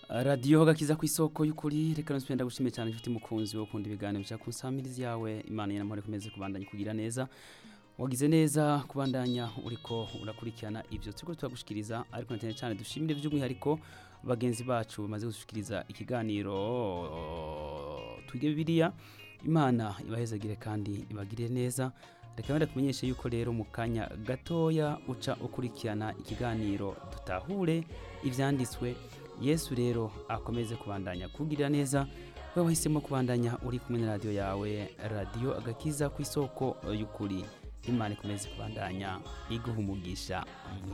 radiyo gakiza ku isoko y'ukuri reka nusubire ndagushimiye cyane inshuti mukunzi wo kunda ibiganiro bya ku nsamirizi yawe imana y'amahoro ikomeze kubandanya kugira neza wagize neza kubandanya uriko urakurikirana ibyo turiko turagushikiriza ariko na cyane cyane dushimire by'umwihariko bagenzi bacu bamaze gushikiriza ikiganiro twige bibiliya imana ibahezagire kandi ibagire neza reka wenda kumenyeshe yuko rero mu kanya gatoya uca ukurikirana ikiganiro dutahure ibyanditswe yesu rero akomeze kubandanya kugirira neza we wahisemo kubandanya uri kumwe na radiyo yawe radiyo agakiza ku isoko y'ukuri imana ikomeze kubandanya iguha umugisha